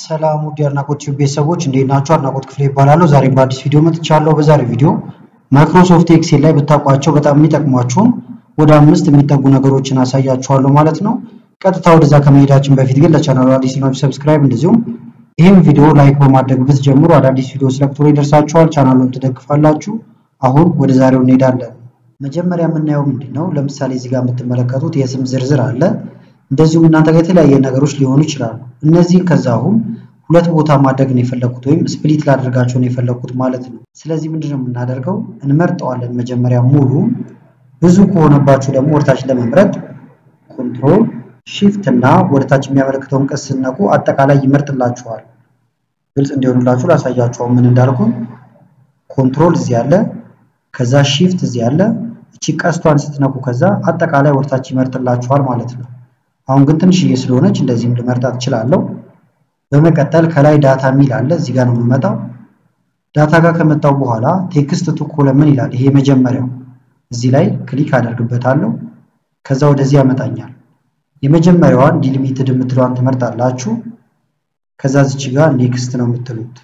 ሰላም ውድ የአድናቆት ቲዩብ ቤተሰቦች እንዴት ናችሁ? አድናቆት ክፍሌ ይባላለሁ። ዛሬም በአዲስ ቪዲዮ መጥቻለሁ። በዛሬ ቪዲዮ ማይክሮሶፍት ኤክሴል ላይ ብታውቋቸው በጣም የሚጠቅሟችሁን ወደ አምስት የሚጠጉ ነገሮችን አሳያችኋለሁ ማለት ነው። ቀጥታ ወደዛ ከመሄዳችን በፊት ግን ለቻናሉ አዲስ ናችሁ ሰብስክራይብ፣ እንደዚሁም ይህም ቪዲዮ ላይክ በማድረግ ብትጀምሩ አዳዲስ ቪዲዮ ስለቅቶሎ ይደርሳችኋል። ቻናሉን ትደግፋላችሁ። አሁን ወደ ዛሬው እንሄዳለን። መጀመሪያ የምናየው ምንድን ነው? ለምሳሌ እዚህ ጋር የምትመለከቱት የስም ዝርዝር አለ። እንደዚሁም እናንተ ጋር የተለያየ ነገሮች ሊሆኑ ይችላሉ። እነዚህን ከዛ አሁን ሁለት ቦታ ማድረግ ነው የፈለኩት ወይም ስፕሊት ላደርጋቸው ነው የፈለኩት ማለት ነው። ስለዚህ ምንድን ነው የምናደርገው? እንመርጠዋለን መጀመሪያ ሙሉ። ብዙ ከሆነባችሁ ደግሞ ወደታች ለመምረጥ ኮንትሮል ሺፍት እና ወደታች የሚያመለክተውን ቀስ ስነቁ አጠቃላይ ይመርጥላችኋል። ግልጽ እንዲሆንላችሁ ላሳያችሁ ምን እንዳልኩኝ። ኮንትሮል እዚህ አለ፣ ከዛ ሺፍት እዚህ አለ። እቺ ቀስቷን ስትነኩ ከዛ አጠቃላይ ወደታች ይመርጥላችኋል ማለት ነው። አሁን ግን ትንሽዬ ስለሆነች እንደዚህም ልመርጣት እችላለሁ። በመቀጠል ከላይ ዳታ የሚል አለ። እዚህ ጋር ነው የምመጣው። ዳታ ጋር ከመጣው በኋላ ቴክስት ቱ ኮለምን ይላል። ይሄ መጀመሪያው እዚህ ላይ ክሊክ አደርግበታለሁ። ከዛ ወደዚህ ያመጣኛል። የመጀመሪያዋን ዲሊሚትድ የምትለዋን ትመርጣላችሁ። ከዛ ዝች ጋር ኔክስት ነው የምትሉት።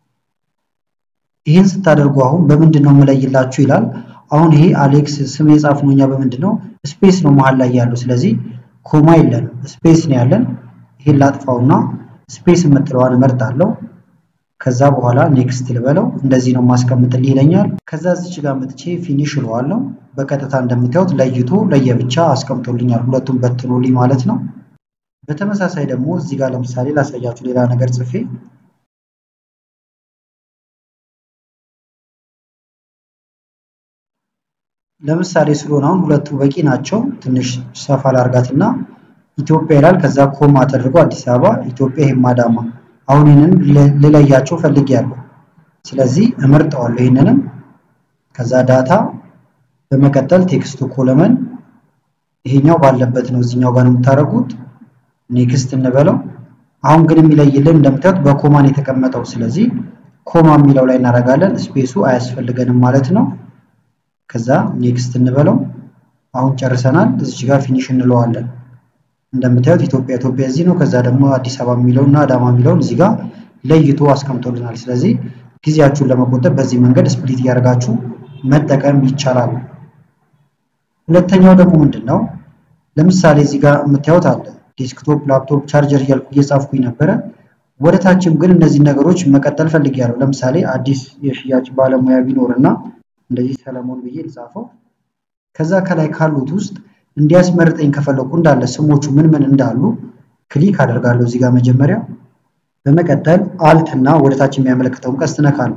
ይህን ስታደርጉ አሁን በምንድን ነው የምለይላችሁ ይላል። አሁን ይሄ አሌክስ ስም የጻፍነው እኛ በምንድን ነው ስፔስ ነው መሀል ላይ ያለው። ስለዚህ ኮማ የለንም ስፔስ ነው ያለን። ይሄን ላጥፋውና ስፔስ የምትለዋን እመርጣለሁ። ከዛ በኋላ ኔክስት ልበለው። እንደዚህ ነው ማስቀምጥልህ ይለኛል። ከዛ እዚች ጋር መጥቼ ፊኒሽ እለዋለሁ። በቀጥታ እንደምታዩት ለይቶ ለየብቻ አስቀምጦልኛል። ሁለቱም በትኖልኝ ማለት ነው። በተመሳሳይ ደግሞ እዚህ ጋር ለምሳሌ ላሳያችሁ ሌላ ነገር ጽፌ ለምሳሌ ስለሆነ አሁን ሁለቱ በቂ ናቸው። ትንሽ ሰፋ ላርጋትና ኢትዮጵያ ይላል። ከዛ ኮማ ተደርጎ አዲስ አበባ፣ ኢትዮጵያ፣ ይሄም አዳማ። አሁን ይህንን ልለያቸው ፈልጌያለሁ። ስለዚህ እመርጠዋለሁ ይህንንም። ከዛ ዳታ፣ በመቀጠል ቴክስቱ ኮለመን፣ ይሄኛው ባለበት ነው እዚኛው ጋር ነው የምታደርጉት። ኔክስት እንበለው። አሁን ግን የሚለይልን እንደምታዩት በኮማን የተቀመጠው። ስለዚህ ኮማ የሚለው ላይ እናደርጋለን። ስፔሱ አያስፈልገንም ማለት ነው። ከዛ ኔክስት እንበለው። አሁን ጨርሰናል። እዚች ጋር ፊኒሽ እንለዋለን። እንደምታዩት ኢትዮጵያ ኢትዮጵያ እዚህ ነው። ከዛ ደግሞ አዲስ አበባ የሚለውን እና አዳማ የሚለውን እዚህ ጋር ለይቶ አስቀምጦልናል። ስለዚህ ጊዜያችሁን ለመቆጠብ በዚህ መንገድ ስፕሊት እያደረጋችሁ መጠቀም ይቻላል። ሁለተኛው ደግሞ ምንድን ነው? ለምሳሌ እዚህ ጋር የምታዩት አለ ዴስክቶፕ፣ ላፕቶፕ፣ ቻርጀር እያልኩ እየጻፍኩኝ ነበረ። ወደ ታችም ግን እነዚህ ነገሮች መቀጠል ፈልጌያለሁ። ለምሳሌ አዲስ የሽያጭ ባለሙያ ቢኖርና እንደዚህ ሰለሞን ብዬ ልጻፈው። ከዛ ከላይ ካሉት ውስጥ እንዲያስመርጠኝ ከፈለኩ እንዳለ ስሞቹ ምን ምን እንዳሉ ክሊክ አደርጋለሁ እዚህ ጋር መጀመሪያ። በመቀጠል አልት እና ወደታች የሚያመለክተውን ቀስት ነካለሁ።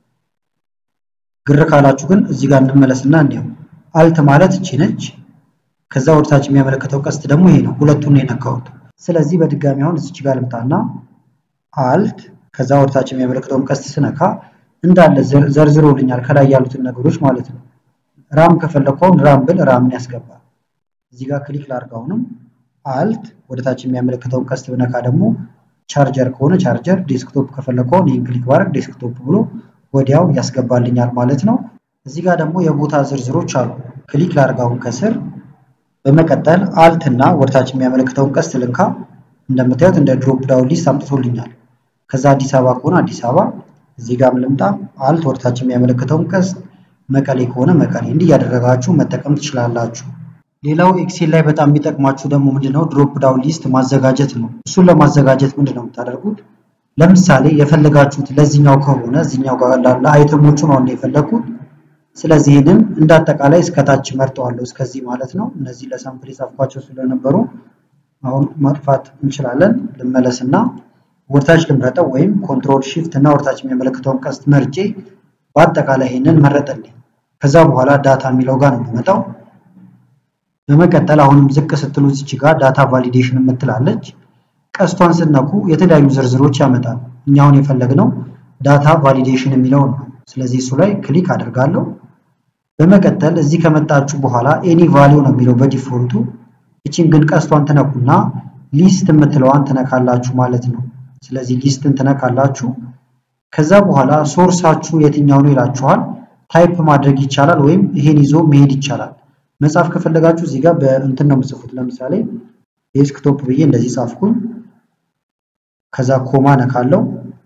ግር ካላችሁ ግን እዚህ ጋር እንመለስና እንዲሁ አልት ማለት እቺ ነች። ከዛ ወደታች የሚያመለክተው ቀስት ደግሞ ይሄ ነው። ሁለቱን ነው የነካሁት። ስለዚህ በድጋሚ አሁን እዚች ጋር ልምጣና አልት ከዛ ወደታች የሚያመለክተውን ቀስት ስነካ እንዳለ ዘርዝሮልኛል ከላይ ያሉትን ነገሮች ማለት ነው። ራም ከፈለከውን ራም ብል ራምን ያስገባል። እዚህ ጋር ክሊክ ላድርግ። አሁንም አልት ወደታች የሚያመለክተውን ቀስት ብነካ ደግሞ ቻርጀር ከሆነ ቻርጀር፣ ዴስክቶፕ ከፈለከውን ይህን ክሊክ ባደርግ ዴስክቶፕ ብሎ ወዲያው ያስገባልኛል ማለት ነው። እዚህ ጋር ደግሞ የቦታ ዝርዝሮች አሉ። ክሊክ ላድርግ አሁን ከስር። በመቀጠል አልት እና ወደታች የሚያመለክተውን ቀስት ልንካ። እንደምታዩት እንደ ድሮፕ ዳውን ሊስት አምጥቶልኛል። ከዛ አዲስ አበባ ከሆነ አዲስ አበባ እዚህ ጋር ልምጣ። አልት ወደታች የሚያመለክተውን ቀስት መቀሌ ከሆነ መቀሌ፣ እንዲህ እያደረጋችሁ መጠቀም ትችላላችሁ። ሌላው ኤክሴል ላይ በጣም የሚጠቅማችሁ ደግሞ ምንድነው ድሮፕ ዳውን ሊስት ማዘጋጀት ነው። እሱን ለማዘጋጀት ምንድነው የምታደርጉት? ለምሳሌ የፈለጋችሁት ለዚህኛው ከሆነ እዚህኛው ጋር ላለ አይተሞቹ ነው የፈለግኩት። ስለዚህ ይህንን እንደ አጠቃላይ እስከታች መርጠዋለሁ፣ እስከዚህ ማለት ነው። እነዚህ ለሳምፕል የጻፍኳቸው ስለነበሩ አሁን ማጥፋት እንችላለን። ልመለስና ወርታች ልምረጠው ወይም ኮንትሮል ሺፍት እና ወርታች የሚያመለክተውን ቀስት መርጬ በአጠቃላይ ይህንን መረጠልኝ። ከዛ በኋላ ዳታ የሚለው ጋር ነው የምመጣው። በመቀጠል አሁንም ዝቅ ስትሉ እዚች ጋር ዳታ ቫሊዴሽን የምትላለች ቀስቷን ስነኩ የተለያዩ ዝርዝሮች ያመጣል። እኛ አሁን የፈለግነው ዳታ ቫሊዴሽን የሚለውን ነው። ስለዚህ እሱ ላይ ክሊክ አድርጋለሁ። በመቀጠል እዚህ ከመጣችሁ በኋላ ኤኒ ቫሊው ነው የሚለው በዲፎልቱ። እቺን ግን ቀስቷን ትነኩና ሊስት የምትለዋን ትነካላችሁ ማለት ነው። ስለዚህ ሊስትን ትነካላችሁ። ከዛ በኋላ ሶርሳችሁ የትኛው ነው ይላችኋል። ታይፕ ማድረግ ይቻላል ወይም ይሄን ይዞ መሄድ ይቻላል። መጻፍ ከፈለጋችሁ እዚህ ጋር በእንትን ነው የምጽፉት። ለምሳሌ ዴስክቶፕ ብዬ እንደዚህ ጻፍኩኝ። ከዛ ኮማ ነካለው።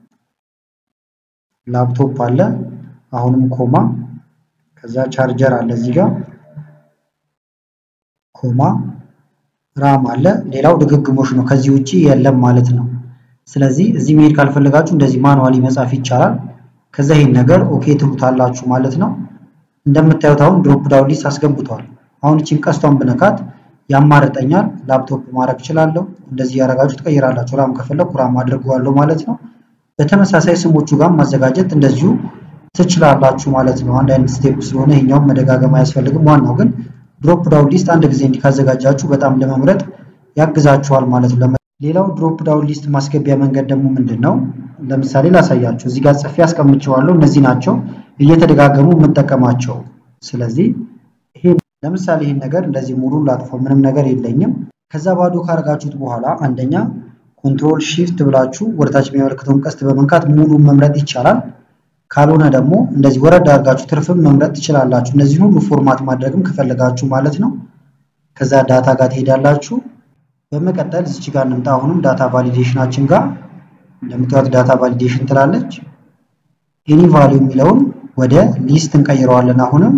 ላፕቶፕ አለ፣ አሁንም ኮማ። ከዛ ቻርጀር አለ እዚህ ጋር ኮማ፣ ራም አለ። ሌላው ድግግሞሽ ነው፣ ከዚህ ውጪ የለም ማለት ነው። ስለዚህ እዚህ መሄድ ካልፈለጋችሁ እንደዚህ ማኑዋሊ መጻፍ ይቻላል። ከዛ ይሄን ነገር ኦኬ ትሉታላችሁ ማለት ነው። እንደምታዩት አሁን ድሮፕ ዳውን ሊስት አስገብቷል። አሁን እቺን ቀስቷን ብነካት ያማርጠኛል። ላፕቶፕ ማድረግ እችላለሁ። እንደዚህ ያደረጋችሁ ትቀይራላችሁ። ራም ከፈለኩ ራም አድርገዋለሁ ማለት ነው። በተመሳሳይ ስሞቹ ጋር ማዘጋጀት እንደዚሁ ትችላላችሁ ማለት ነው። አንድ አይነት ስቴፕ ስለሆነ ይሄኛውም መደጋገም አያስፈልግም። ዋናው ግን ድሮፕ ዳውን ሊስት አንድ ጊዜ እንዲህ ካዘጋጃችሁ በጣም ለመምረጥ ያግዛችኋል ማለት ነው። ሌላው ድሮፕ ዳውን ሊስት ማስገቢያ መንገድ ደግሞ ምንድን ነው? ለምሳሌ ላሳያችሁ። እዚህ ጋር ጽፌ አስቀምጨዋለሁ። እነዚህ ናቸው እየተደጋገሙ የምጠቀማቸው። ስለዚህ ይሄ ለምሳሌ ይህን ነገር እንደዚህ ሙሉ ላጥፈው፣ ምንም ነገር የለኝም። ከዛ ባዶ ካረጋችሁት በኋላ አንደኛ ኮንትሮል ሺፍት ብላችሁ ወደታች የሚያመለክተውን ቀስት በመንካት ሙሉን መምረጥ ይቻላል። ካልሆነ ደግሞ እንደዚህ ወረድ አድርጋችሁ ትርፍም መምረጥ ትችላላችሁ። እነዚህን ሁሉ ፎርማት ማድረግም ከፈለጋችሁ ማለት ነው። ከዛ ዳታ ጋር ትሄዳላችሁ። በመቀጠል እዚች ጋር እንምጣ። አሁንም ዳታ ቫሊዴሽናችን ጋር እንደምታዩት ዳታ ቫሊዴሽን ትላለች። ኤኒ ቫሊዩ የሚለውን ወደ ሊስት እንቀይረዋለን። አሁንም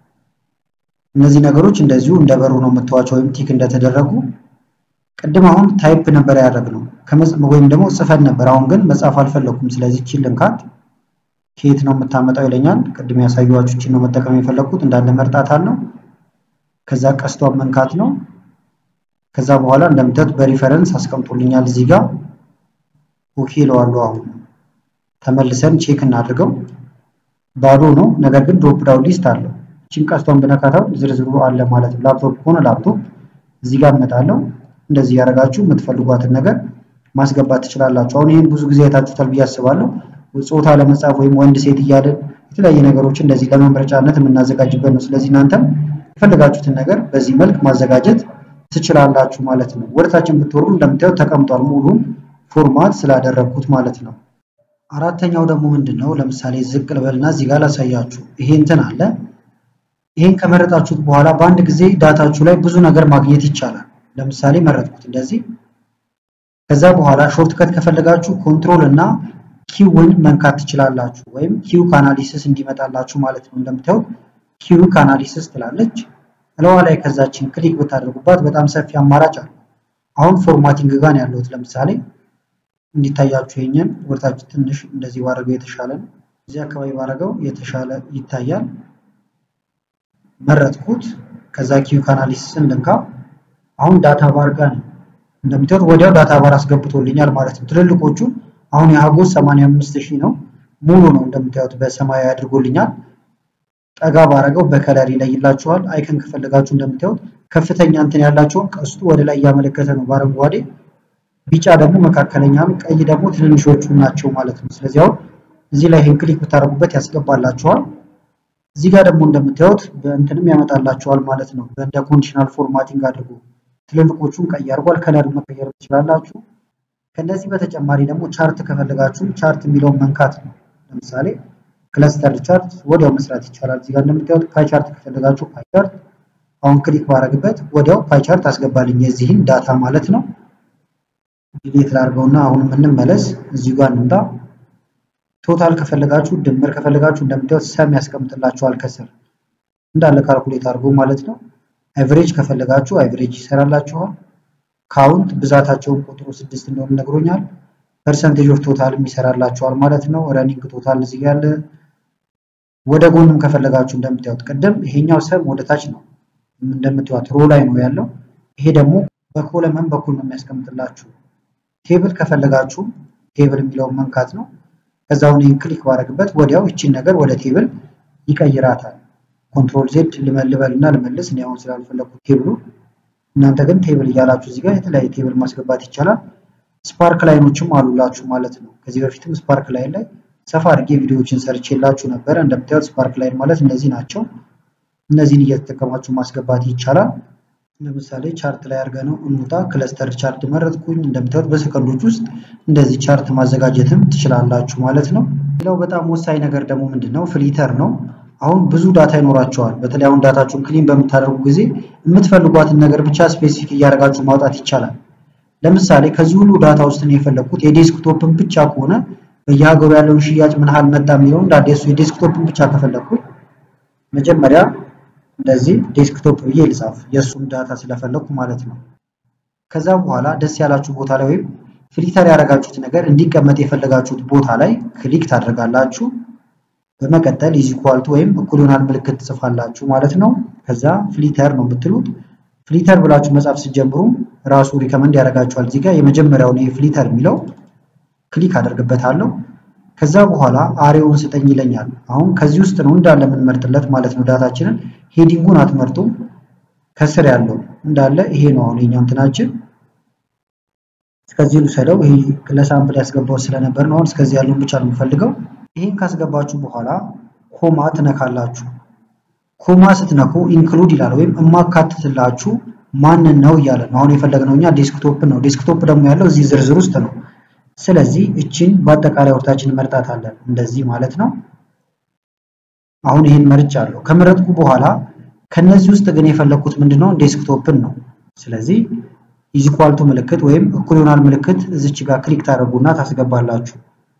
እነዚህ ነገሮች እንደዚሁ እንደበሩ ነው የምትዋቸው ወይም ቲክ እንደተደረጉ። ቅድም አሁን ታይፕ ነበር ያደረግነው ወይም ደግሞ ጽፈን ነበር። አሁን ግን መጻፍ አልፈለኩም። ስለዚህ ቺን ልንካት። ከየት ነው የምታመጣው ይለኛል። ቅድም ያሳየኋችሁ ቺን ነው መጠቀም የፈለግኩት እንዳለ መርጣት አለው። ከዛ ቀስቷን መንካት ነው። ከዛ በኋላ እንደምታዩት በሪፈረንስ አስቀምጦልኛል እዚህ ጋር ኦኬ እለዋለሁ። አሁን ተመልሰን ቼክ እናድርገው። ባዶ ነው፣ ነገር ግን ድሮፕ ዳውን ሊስት አለው። እቺን ቀስቷን ብነካታው ዝርዝሩ አለ ማለት ነው። ላፕቶፕ ከሆነ ላፕቶፕ እዚህ ጋር እመጣለሁ። እንደዚህ ያደረጋችሁ የምትፈልጓትን ነገር ማስገባት ትችላላችሁ። አሁን ይህን ብዙ ጊዜ አይታችሁታል ብዬ አስባለሁ። ጾታ ለመጻፍ ወይም ወንድ ሴት እያልን የተለያየ ነገሮች እንደዚህ ለመምረጫነት የምናዘጋጅበት ነው። ስለዚህ እናንተም የፈለጋችሁትን ነገር በዚህ መልክ ማዘጋጀት ትችላላችሁ ማለት ነው። ወደታችን ብትወርዱ እንደምታዩት ተቀምጧል ሙሉን ፎርማት ስላደረግኩት ማለት ነው። አራተኛው ደግሞ ምንድን ነው? ለምሳሌ ዝቅ ልበልና እዚህ ጋር ላሳያችሁ። ይሄ እንትን አለ። ይሄን ከመረጣችሁት በኋላ በአንድ ጊዜ ዳታችሁ ላይ ብዙ ነገር ማግኘት ይቻላል። ለምሳሌ መረጥኩት እንደዚህ። ከዛ በኋላ ሾርት ከት ከፈለጋችሁ ኮንትሮል እና ኪውን መንካት ትችላላችሁ፣ ወይም ኪው ካናሊሲስ እንዲመጣላችሁ ማለት ነው። እንደምታዩት ኪው ካናሊሲስ ትላለች። እለዋ ላይ ከዛችን ክሊክ ብታደርጉባት በጣም ሰፊ አማራጭ አለ። አሁን ፎርማቲንግ ጋር ነው ያለሁት። ለምሳሌ እንዲታያችሁ ይሄንን ወደታች ትንሽ እንደዚህ ባደረገው የተሻለ ነው። እዚህ አካባቢ ባደረገው የተሻለ ይታያል። መረጥኩት። ከዛ ኪው ካናሊሲስን ልንካ። አሁን ዳታ ባር ጋር ነው እንደምታዩት ወዲያው ዳታ ባር አስገብቶልኛል ማለት ነው። ትልልቆቹ አሁን የሀጎስ 85 ሺህ ነው ሙሉ ነው እንደምታዩት በሰማያዊ አድርጎልኛል። ጠጋ ባረገው በከለር ይለይላችኋል። አይከን ከፈለጋችሁ እንደምታዩት ከፍተኛ እንትን ያላቸውን ቀስቱ ወደ ላይ እያመለከተ ነው በአረንጓዴ ቢጫ ደግሞ መካከለኛ ነው፣ ቀይ ደግሞ ትንንሾቹ ናቸው ማለት ነው። ስለዚህ አሁን እዚህ ላይ ይህን ክሊክ ብታደርጉበት ያስገባላችኋል። እዚህ ጋር ደግሞ እንደምታዩት በእንትንም ያመጣላችኋል ማለት ነው። በእንደ ኮንዲሽናል ፎርማቲንግ አድርጎ ትልልቆቹን ቀይ አድርጓል። ከለር መቀየር ትችላላችሁ። ከነዚህ በተጨማሪ ደግሞ ቻርት ከፈለጋችሁ ቻርት የሚለውን መንካት ነው። ለምሳሌ ክለስተር ቻርት ወዲያው መስራት ይቻላል። እዚህ ጋር እንደምታዩት ፓይ ቻርት ከፈለጋችሁ ፓይ ቻርት አሁን ክሊክ ባረግበት ወዲያው ፓይ ቻርት አስገባልኝ የዚህን ዳታ ማለት ነው። ዲሌት ላድርገውና አሁንም እንመለስ። እዚሁ ጋር እንምጣ። ቶታል ከፈለጋችሁ ድምር ከፈለጋችሁ እንደምታዩት ሰም ያስቀምጥላችኋል ከስር እንዳለ ካልኩሌት አድርጎ ማለት ነው። አቨሬጅ ከፈለጋችሁ አቨሬጅ ይሰራላችኋል። ካውንት ብዛታቸውን ቁጥሩ ስድስት እንደሆነ ነግሮኛል። ፐርሰንቴጅ ኦፍ ቶታልም ይሰራላችኋል ማለት ነው። ረኒንግ ቶታል እዚህ ያለ ወደ ጎንም ከፈለጋችሁ እንደምታዩት ቅድም ይሄኛው ሰም ወደ ታች ነው እንደምታዩት ሮ ላይ ነው ያለው። ይሄ ደግሞ በኮለመን በኩል ነው የሚያስቀምጥላችሁ። ቴብል ከፈለጋችሁ ቴብል የሚለውን መንካት ነው። ከዛውን ይህን ክሊክ ባደረግበት ወዲያው ይቺን ነገር ወደ ቴብል ይቀይራታል። ኮንትሮል ዜድ ልመልበል እና ልመልስ እኔ አሁን ስላልፈለኩት ቴብሉ እናንተ ግን ቴብል እያላችሁ እዚህ ጋር የተለያየ ቴብል ማስገባት ይቻላል። ስፓርክ ላይኖችም አሉላችሁ ማለት ነው። ከዚህ በፊትም ስፓርክ ላይን ላይ ሰፋ አድርጌ ቪዲዮዎችን ሰርቼላችሁ ነበረ። እንደምታዩት ስፓርክ ላይን ማለት እነዚህ ናቸው። እነዚህን እየተጠቀማችሁ ማስገባት ይቻላል። ለምሳሌ ቻርት ላይ አድርገ ነው እንውጣ። ክለስተር ቻርት መረጥኩኝ። እንደምታዩት በሰከንዶች ውስጥ እንደዚህ ቻርት ማዘጋጀትም ትችላላችሁ ማለት ነው። ሌላው በጣም ወሳኝ ነገር ደግሞ ምንድን ነው? ፍሊተር ነው። አሁን ብዙ ዳታ ይኖራቸዋል። በተለይ አሁን ዳታችሁን ክሊን በምታደርጉ ጊዜ የምትፈልጓትን ነገር ብቻ ስፔሲፊክ እያደረጋችሁ ማውጣት ይቻላል። ለምሳሌ ከዚህ ሁሉ ዳታ ውስጥ ነው የፈለግኩት የዴስክቶፕን ብቻ ከሆነ በየሀገሩ ያለውን ሽያጭ ምን ያህል መጣ የሚለውን እንደ አዲሱ የዴስክቶፕን ብቻ ከፈለግኩት መጀመሪያ እንደዚህ ዴስክቶፕ ብዬ ልጻፍ የእሱም ዳታ ስለፈለግኩ ማለት ነው። ከዛ በኋላ ደስ ያላችሁ ቦታ ላይ ወይም ፊልተር ያደረጋችሁት ነገር እንዲቀመጥ የፈለጋችሁት ቦታ ላይ ክሊክ ታደርጋላችሁ። በመቀጠል ኢዝ ኢኳል ቱ ወይም እኩል ይሆናል ምልክት ትጽፋላችሁ ማለት ነው። ከዛ ፍሊተር ነው የምትሉት። ፍሊተር ብላችሁ መጻፍ ስትጀምሩ ራሱ ሪከመንድ ያደርጋችኋል። እዚህ ጋር የመጀመሪያውን ይሄ ፍሊተር የሚለው ክሊክ አደርግበታለሁ። ከዛ በኋላ አሬውን ስጠኝ ይለኛል። አሁን ከዚህ ውስጥ ነው እንዳለ የምንመርጥለት ማለት ነው። ዳታችንን ሄዲንጉን አትመርጡም። ከስር ያለው እንዳለ ይሄ ነው። አሁን የኛው እንትናችን እስከዚህ ልውሰደው። ይሄ ለሳምፕል ያስገባው ስለነበር ነው። አሁን እስከዚህ ያለውን ብቻ ነው የምፈልገው። ይህን ካስገባችሁ በኋላ ኮማ ትነካላችሁ። ኮማ ስትነኩ ኢንክሉድ ይላል ወይም እማካትትላችሁ ማንን ነው እያለ ነው። አሁን የፈለግነው እኛ ዴስክቶፕ ነው። ዴስክቶፕ ደግሞ ያለው እዚህ ዝርዝር ውስጥ ነው። ስለዚህ እችን በአጠቃላይ ወርታችን መርጣታለን እንደዚህ ማለት ነው። አሁን ይህን መርጫለሁ። ከመረጥኩ በኋላ ከነዚህ ውስጥ ግን የፈለግኩት ምንድነው ዴስክቶፕን ነው። ስለዚህ ኢዚኳልቱ ምልክት ወይም እኩል ይሆናል ምልክት እዚች ጋር ክሊክ ታደርጉና ታስገባላችሁ።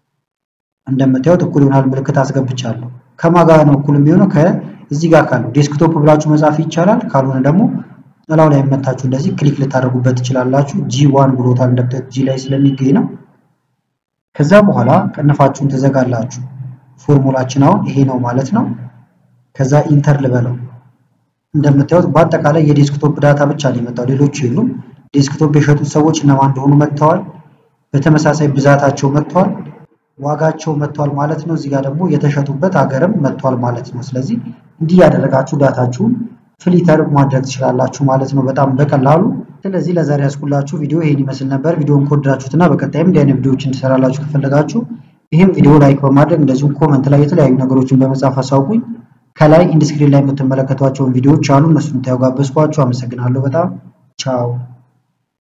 እንደምታዩት እኩል ይሆናል ምልክት አስገብቻለሁ። ከማጋ ነው እኩል የሚሆነው ከዚህ ጋር ካለው ዴስክቶፕ ብላችሁ መጻፍ ይቻላል። ካልሆነ ደግሞ ጥላው ላይ መታችሁ እንደዚህ ክሊክ ልታደርጉበት ትችላላችሁ። ጂ ዋን ብሎታል እንደምታዩት ጂ ላይ ስለሚገኝ ነው። ከዛ በኋላ ቀንፋችሁን ትዘጋላችሁ። ፎርሙላችን አሁን ይሄ ነው ማለት ነው። ከዛ ኢንተር ልበለው። እንደምታዩት በአጠቃላይ የዴስክቶፕ ዳታ ብቻ ነው የመጣው፣ ሌሎች የሉም። ዴስክቶፕ የሸጡት ሰዎች እነማን እንደሆኑ መጥተዋል። በተመሳሳይ ብዛታቸው መጥተዋል፣ ዋጋቸው መጥተዋል ማለት ነው። እዚህ ጋር ደግሞ የተሸጡበት ሀገርም መጥተዋል ማለት ነው። ስለዚህ እንዲህ ያደረጋችሁ ዳታችሁን ፍሊተር ማድረግ ትችላላችሁ ማለት ነው፣ በጣም በቀላሉ። ስለዚህ ለዛሬ ያስኩላችሁ ቪዲዮ ይሄን ይመስል ነበር። ቪዲዮውን ከወደዳችሁትና በቀጣይም እንዲህ አይነት ቪዲዮዎች እንድሰራላችሁ ከፈለጋችሁ ይህም ቪዲዮ ላይክ በማድረግ እንደዚሁም ኮመንት ላይ የተለያዩ ነገሮችን በመጻፍ አሳውቁኝ። ከላይ ኢንዲስክሪን ላይ የምትመለከቷቸውን ቪዲዮዎች አሉ፣ እነሱን ታዩ ጋበዝኳችሁ። አመሰግናለሁ በጣም ቻው።